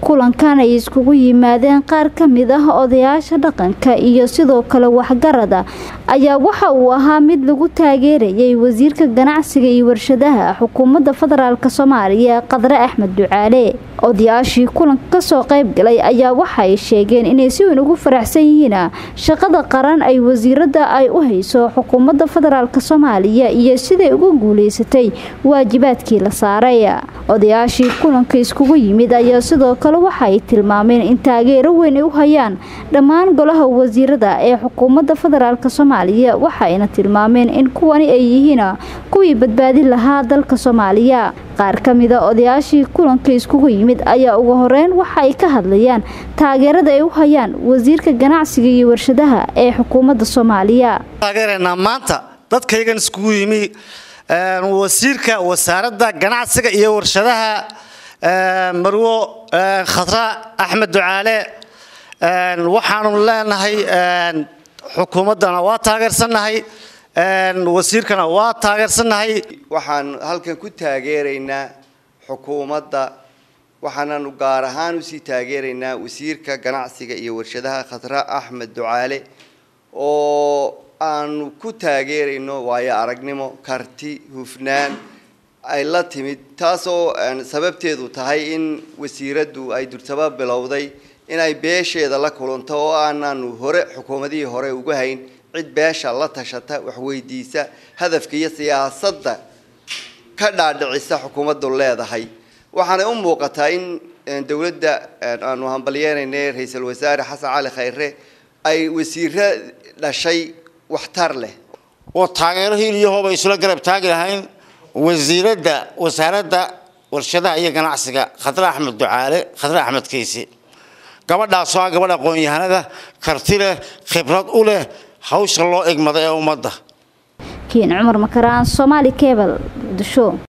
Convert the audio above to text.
kulankan ay iskugu yimaadeen qaar ka mid ah odayaasha dhaqanka iyo sidoo kale waxgarada ayaa waxa uu ahaa mid lagu taageerayay wasiirka ganacsiga iyo warshadaha xukuumadda federaalk soomaaliya qadre axmed ducaale odayaashii kulanka kasoo qayb galay ayaa waxa ay sheegeen inay si weyn ugu faraxsan yihiin shaqada qaran ay wasiirada ay u hayso xukuumadda federaalk soomaaliya iyo siday uga guuleysatay waajibaadkii la saaray odayaashii kulanka iskugu yimid ayaa sidoo kale waxa ay tilmaameen in taageero weyn ay u hayaan dhammaan golaha wasiirada ee xukuumadda federaalk soomaaliya waxayna tilmaameen in kuwani ay yihiin kuwii badbaadin lahaa dalka soomaaliya qaar ka mida odayaashii kulanka iskugu yimid ayaa ugu horeyn waxa ay ka hadlayaan taageerada ay u hayaan wasiirka ganacsiga iyo warshadaha ee xukuumadda soomaaliya taageeranaa maanta dadkaygan iskugu yimi wasiirka wasaaradda ganacsiga iyo warshadaha marwo khadra axmed ducaale waxaanu leenahay xukuumaddana waa taageersannahay wasiirkana waa taageersannahay waxaan halkan ku taageeraynaa xukuumadda waxaananu gaar ahaan usii taageeraynaa wasiirka ganacsiga iyo warshadaha khadra axmed ducaale oo aanu ku taageerayno waayo aragnimo karti hufnaan ay la timid taasoo sababteedu tahay in wasiiraddu ay durtaba bilowday inay beesheeda la kulanto oo aanaanu hore xukuumadihii hore ugu hayn cid beesha la tashata waxweydiisa hadafka iyo siyaasadda ka dhaadhicisa xukuumaddu leedahay waxaanay u muuqataa in dowladda aanu hambalyeynayna ra-iisul wasaare xasan cali khayre ay wasiiro dhashay waxtar leh oo taageero hiiliyahooba isla garab taagi lahayn wasiiradda wasaaradda warshadaha iyo ganacsiga khadre axmed ducaale khadre axmed kayse gabadhaasoo ah gabadh aqoon-yahanada karti leh khibrad u leh hawsha loo egmada ee ummadda kiin cumar makaraan soomaali kebal muqdisho